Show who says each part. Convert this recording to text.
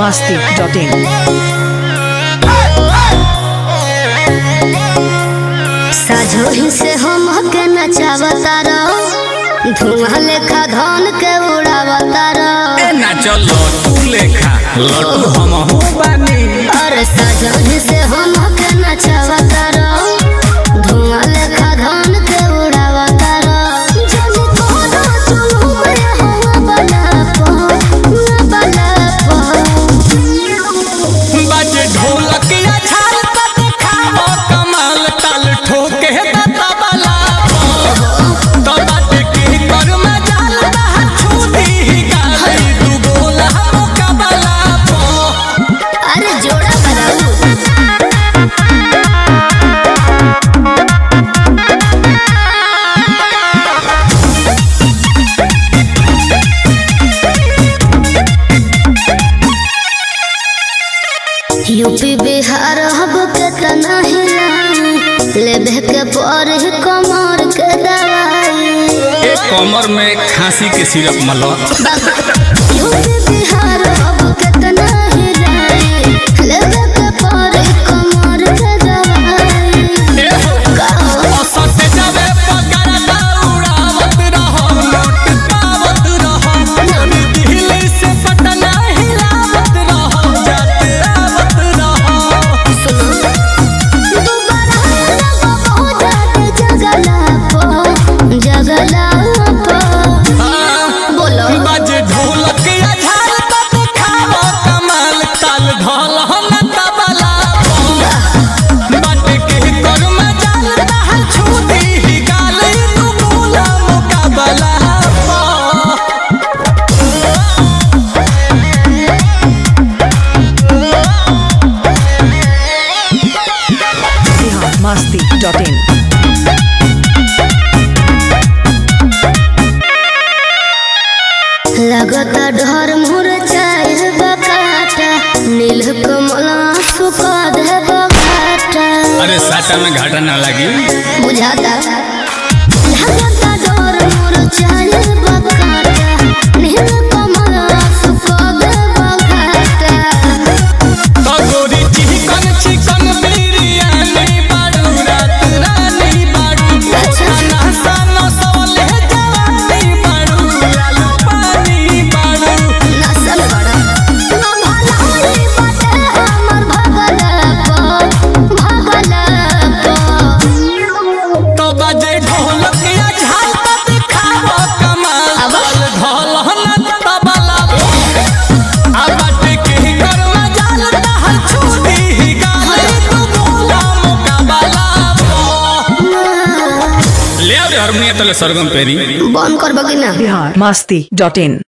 Speaker 1: masti.in.
Speaker 2: साझोही से हम के नचावता रहो धुआं लेखा धन के उड़ावता रहो
Speaker 3: ए नाचो लटू लेखा लटू हम हो बानी
Speaker 2: अरे साझोही से हम के नचावता रहो धुआं लेखा धन के उड़ावता रहो जब कोनो चुलू में हवा बना पो बना पो
Speaker 3: बाजे ढोलक या छाल त देखावो कमाल ताल ठोके त तबला तो बाटे के कर में जाल रहा छूटी ही गाली दू गोला मुकाबला पो
Speaker 2: अरे जोड़ा बनाऊ यूपी बिहार हब के तना हिलाई लेबे के पर कमर के दवाई
Speaker 3: ए कमर में खांसी के सिरप मलो
Speaker 2: यूपी बिहार हब के तना हिलाई लेबे के पर कमर के दवाई
Speaker 3: ए हो असत जावे पगार दौड़ावत रहो नोट पावत रहो दिल्ली से पटना हिलावत रहो जाते आवत रहो
Speaker 2: दोबारा लगो जाते जगला पो जगला पो बोलो
Speaker 3: बाजे ढोलक या झाल त देखावो कमाल ताल ढोल हम तबला बाटे के कर में जाल रहा छूटी ही गाल तू बोला मुकाबला
Speaker 1: Bihar masti.in.
Speaker 2: लगता डर मोर चाहे बकाटा नील कमल सुखा दे बकाटा
Speaker 3: अरे साटा में घाटा ना लगी
Speaker 2: बुझाता लगता डर मोर चाहे बकाटा नील कमल सुखा दे बकाटा
Speaker 3: तो गोरी चिकन चिकन बिरयानी बाड़ू रात रानी बाड़ू खाना सानो सवले जवानी बाड़ू लालू पानी बाड़ू
Speaker 2: नसल बड़ा ना भलाई बाटे हमर भगला पो भगला पो
Speaker 3: तो बजे ढोलक या झाल त दिखावो कमाल
Speaker 2: अब?
Speaker 3: ढोल ढोल न तबला आ बाटे के कर में जाल रहल छूटी ही गाली तू बोला मुकाबला ले आ रे हारमोनियम तले सरगम पेरी
Speaker 2: बंद करबो कि ना
Speaker 1: Bihar masti.in.